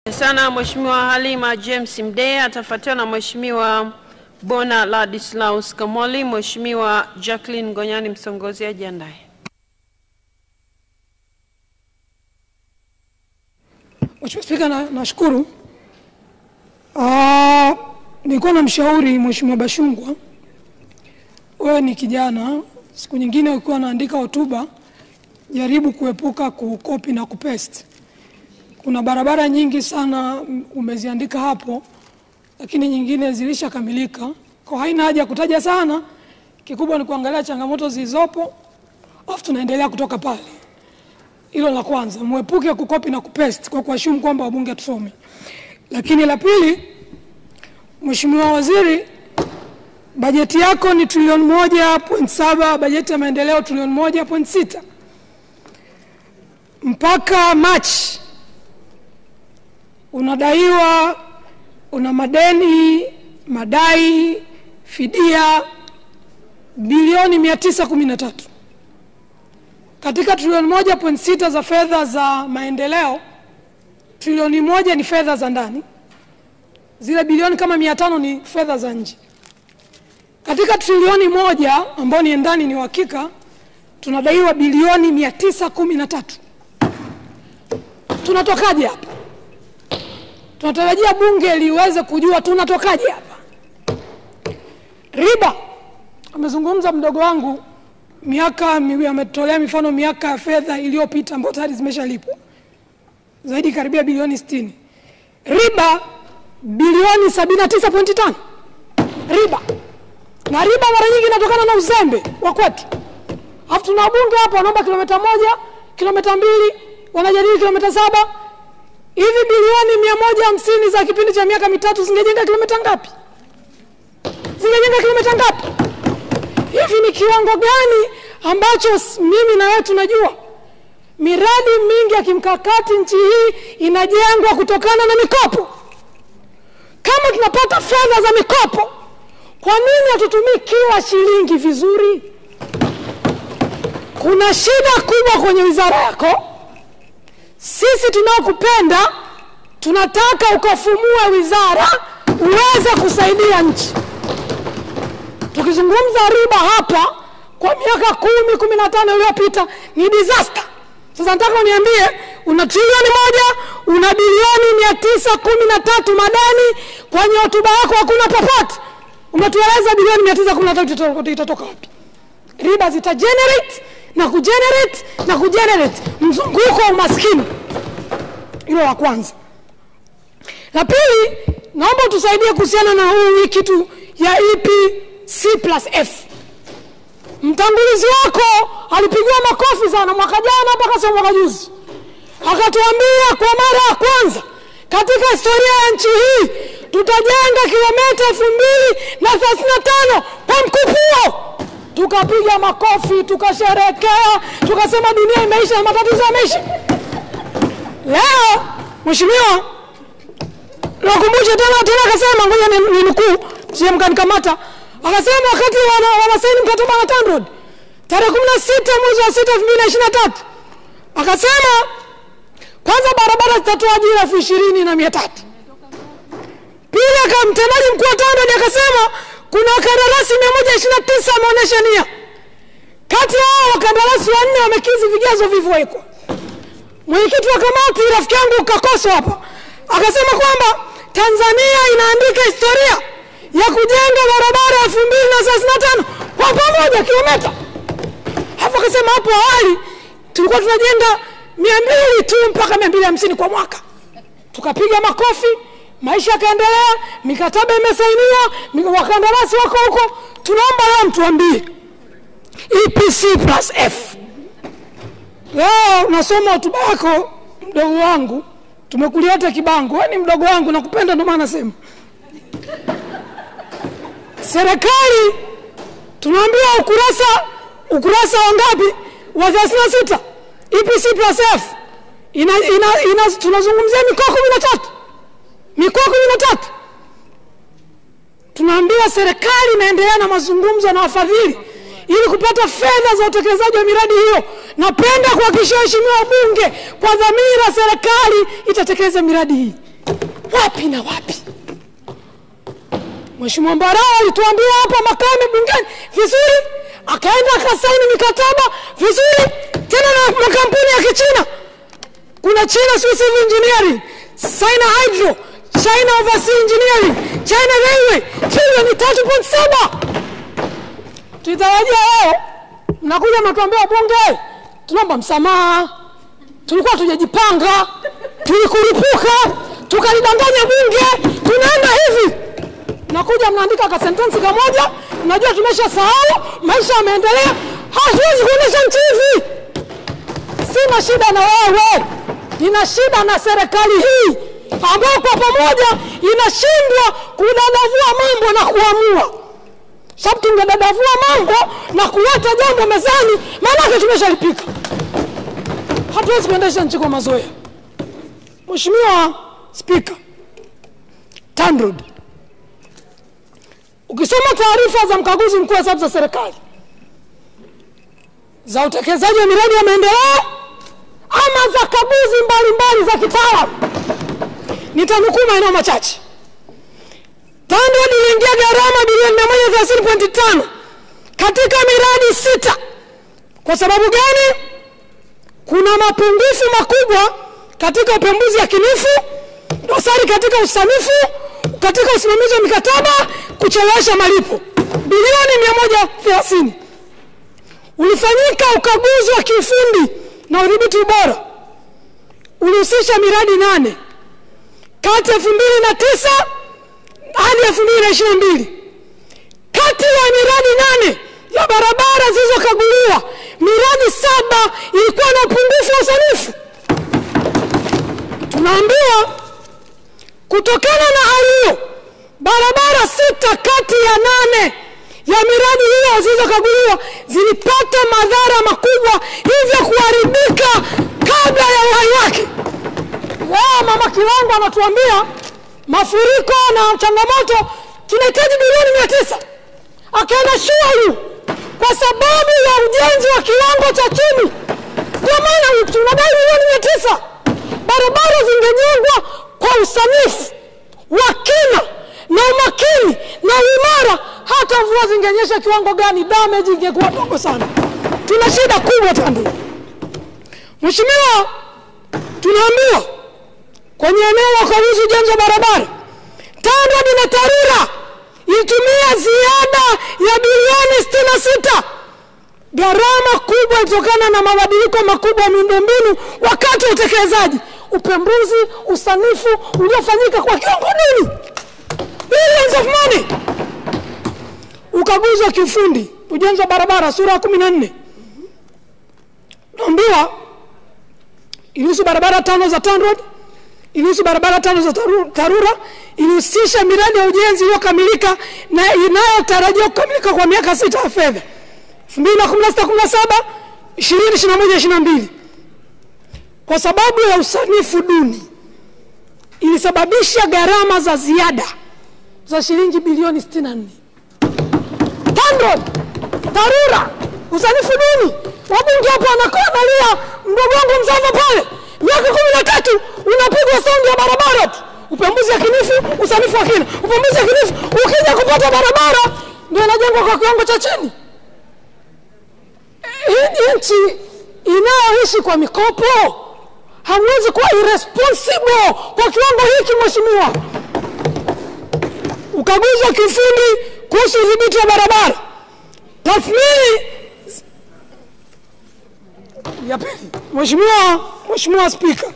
sana Mheshimiwa Halima James Mdee, atafuatiwa na Mheshimiwa Bona Ladislaus Kamoli. Mheshimiwa Jacqueline Ngonyani Msongozi ajiandae. Mheshimiwa Spika, na- nashukuru. Ah, nilikuwa na mshauri Mheshimiwa Bashungwa, wewe ni kijana, siku nyingine ukiwa naandika hotuba jaribu kuepuka kukopi na kupaste. Kuna barabara nyingi sana mm, umeziandika hapo, lakini nyingine zilishakamilika, kwa haina haja ya kutaja sana. Kikubwa ni kuangalia changamoto zilizopo, alafu tunaendelea kutoka pale. Hilo la kwanza, mwepuke kukopi na kupaste kwa kuashumu kwamba wabunge tusome. Lakini la pili, Mheshimiwa Waziri, bajeti yako ni trilioni moja point saba, bajeti ya maendeleo trilioni moja point sita mpaka Machi unadaiwa, una madeni, madai, fidia bilioni mia tisa kumi na tatu katika trilioni moja point sita za fedha za maendeleo, trilioni moja ni fedha za ndani, zile bilioni kama mia tano ni fedha za nje. Katika trilioni moja ambayo ni ndani, ni uhakika tunadaiwa bilioni mia tisa kumi na tatu. Tunatokaje hapa? Tunatarajia bunge liweze kujua tunatokaje hapa. Riba, amezungumza mdogo wangu miaka miwili, ametolea mifano miaka ya fedha iliyopita ambayo tayari zimeshalipwa zaidi karibia bilioni 60. Riba bilioni 79.5 riba, na riba mara nyingi inatokana na uzembe wa kwetu. Alafu tuna wabunge hapa wanaomba kilomita moja, kilomita mbili, wanajadili kilomita saba. Hivi bilioni mia moja hamsini za kipindi cha miaka mitatu zingejenga kilomita ngapi? Zingejenga kilomita ngapi? Hivi ni kiwango gani ambacho s- mimi na wewe tunajua? Miradi mingi ya kimkakati nchi hii inajengwa kutokana na mikopo. Kama tunapata fedha za mikopo, kwa nini hatutumii kila shilingi vizuri? Kuna shida kubwa kwenye wizara yako. Sisi tunaokupenda tunataka ukafumue wizara uweze kusaidia nchi. Tukizungumza riba hapa kwa miaka kumi kumi na tano iliyopita ni disaster. Sasa nataka uniambie, una trilioni moja una bilioni mia tisa kumi na tatu madeni, kwenye hotuba yako hakuna popote umetueleza bilioni mia tisa kumi na tatu itatoka- itatoka wapi? Riba zita generate na kugenerate na kugenerate mzunguko wa umaskini. Hilo la kwanza. La pili, naomba utusaidie kuhusiana na huu hii kitu ya EPC plus F. Mtangulizi wako alipigiwa makofi sana mwaka jana mpaka sio mwaka juzi, akatuambia kwa mara ya kwanza katika historia ya nchi hii tutajenga kilomita elfu mbili na thelathini na tano kwa mkupuo. Tukapiga makofi, tukasherekea, tukasema dunia imeisha na matatizo yameisha. Leo mheshimiwa nakumbusha tena tena, akasema ngoja ni- ninukuu, sije mkanikamata. Akasema wakati wana- wanasaini mkataba na TANROADS tarehe kumi na sita mwezi wa sita elfu mbili na ishirini na tatu akasema kwanza barabara zitatoa ajira elfu ishirini na mia tatu Pili, aka mtendaji mkuu wa TANROADS akasema kuna wakandarasi mia moja ishirini na tisa wameonyesha nia, kati ya hao wakandarasi wanne wamekizi vigezo vilivyowekwa mwenyekiti wa kamati rafiki yangu Kakoso hapa akasema kwamba Tanzania inaandika historia ya kujenga barabara elfu mbili na thelathini na tano kwa pamoja kilomita. Hapo akasema hapo awali tulikuwa tunajenga mia mbili tu mpaka mia mbili hamsini kwa mwaka. Tukapiga makofi, maisha yakaendelea, mikataba imesainiwa, mi- wakandarasi wako huko. Tunaomba leo mtuambie EPC plus F Leo nasoma hotuba yako mdogo wangu, tumekulieta kibango. Wewe ni mdogo wangu, nakupenda, ndio maana nasema serikali tunaambia ukurasa ukurasa wa ngapi wa 36 EPC plus F ina, ina, ina, tunazungumzia mikoa kumi na tatu mikoa kumi na tatu tunaambiwa serikali inaendelea na mazungumzo na wafadhili ili kupata fedha za utekelezaji wa miradi hiyo. Napenda kuhakikishia waheshimiwa wabunge kwa dhamira serikali itatekeleza miradi hii. wapi na wapi Mheshimiwa Mbarao alituambia hapa Makame bungeni vizuri, akaenda akasaini mikataba vizuri, tena na makampuni ya Kichina. Kuna China Swiss Civil Engineering, China Hydro, China Overseas Engineering, China Railway, trilioni tatu point saba. Tulitarajia leo mnakuja mnatuambia bunge, tunaomba msamaha, tulikuwa tujajipanga, tulikurupuka, tukalidanganya bunge, tunaenda hivi nakuja mnaandika ka sentensi kamoja, mnajua tumesha sahau, maisha yameendelea, hatuwezi kuendesha nchi hivi. Sina shida na wewe, nina shida na serikali hii ambayo kwa pamoja inashindwa kudadavua mambo na kuamua. Sababu tungedadavua mambo na kuleta jambo mezani, maanake tumeshalipika. Hatuwezi kuendesha nchi kwa mazoea. Mheshimiwa Spika, TANROADS Ukisoma taarifa za mkaguzi mkuu wa hesabu za serikali za utekelezaji wa miradi ya maendeleo ama za kaguzi mbalimbali za kitaalamu, nitanukuu maeneo machache. TANROADS iliingia gharama bilioni 130.5 katika miradi sita. Kwa sababu gani? Kuna mapungufu makubwa katika upembuzi yakinifu, dosari katika usanifu, katika usimamizi wa mikataba, kuchelewesha malipo. Bilioni 130 ulifanyika ukaguzi wa kiufundi na udhibiti ubora, ulihusisha miradi nane kati ya elfu mbili na tisa hadi elfu mbili na ishirini na mbili. Kati ya miradi nane ya barabara zilizokaguliwa, miradi saba ilikuwa na upungufu wa usanifu. Tunaambiwa kutokana na hali hiyo, barabara sita kati ya nane ya miradi hiyo zilizokaguliwa zilipata madhara makubwa, hivyo kuharibika kabla ya uhai wake. Leo Mama Kilongo anatuambia mafuriko na changamoto, tunahitaji bilioni mia tisa akaenda shuayu kwa sababu ya ujenzi wa kiwango cha chini. Ndio maana tunadai bilioni mia tisa. Barabara zingejengwa kwa usanifu wa kina na umakini na uimara, hata mvua zingenyesha kiwango gani, damage ingekuwa ndogo sana. Tuna shida kubwa TANROADS. Mheshimiwa, tunaambiwa kwenye eneo la ukaguzi ujenzi wa barabara, TANROADS na TARURA ilitumia ziada ya bilioni sitini na sita. Gharama kubwa ilitokana na mabadiliko makubwa ya miundombinu wakati wa utekelezaji, upembuzi, usanifu uliofanyika kwa kiwango nini, billions of money. Ukaguzi wa kiufundi ujenzi wa barabara, sura ya kumi na nne naambiwa ilihusu barabara tano za TANROADS ilihusu barabara tano za taru, TARURA ilihusisha miradi ya ujenzi iliyokamilika na inayotarajiwa kukamilika kwa miaka sita ya fedha 2016 17 20 21 22. Kwa sababu ya usanifu duni ilisababisha gharama za ziada za shilingi bilioni 64. TANROADS, TARURA, usanifu duni. Wabunge hapo wanakaa analia, mdogo wangu Mzava pale miaka kumi na tatu unapigwa saundi ya barabara tu, upembuzi yakinifu, usanifu wa kina, upembuzi yakinifu. Ukija kupata barabara ndio inajengwa kwa kiwango cha chini. Hii nchi inayoishi kwa mikopo, hamwezi kuwa irresponsible kwa kiwango hiki. Mheshimiwa, ukaguzi wa kiufundi kuhusu udhibiti wa barabara, tathmini ya pili. Mheshimiwa, Mheshimiwa Spika,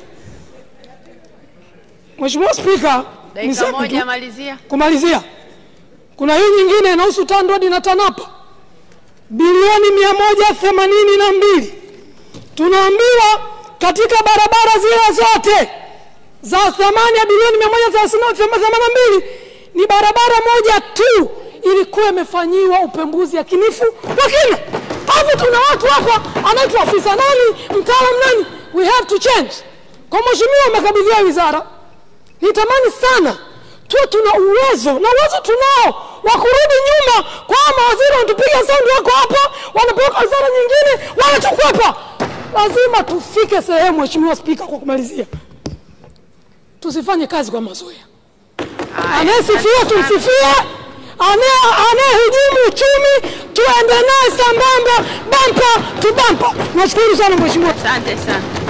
Mheshimiwa Spika, Dakika niseme moja tu malizia. kumalizia, kuna hii nyingine inahusu TANROADS na TANAPA bilioni mia moja themanini na mbili. Tunaambiwa katika barabara zile zote za thamani ya bilioni mia moja themanini na mbili ni barabara moja tu ilikuwa imefanyiwa upembuzi yakinifu wa kina. Hapo tuna watu hapa, anaitwa afisa nani, mtaalam nani, we have to change. Kwa mheshimiwa, umekabidhiwa wizara, nitamani sana tuwe tuna uwezo na uwezo tunao wa kurudi nyuma kwa hawa mawaziri wanatupiga saundi, wako hapa, wanapeleka wizara nyingine, wanatukwepa. Lazima tufike sehemu, mheshimiwa Spika, kwa kumalizia, tusifanye kazi kwa mazoea. Haya, Anayesifiwa asante sana. tumsifie, anaye- anayehujumu uchumi tuende naye sambamba, bampa tu bampa. Nashukuru sana mheshimiwa. Asante sana.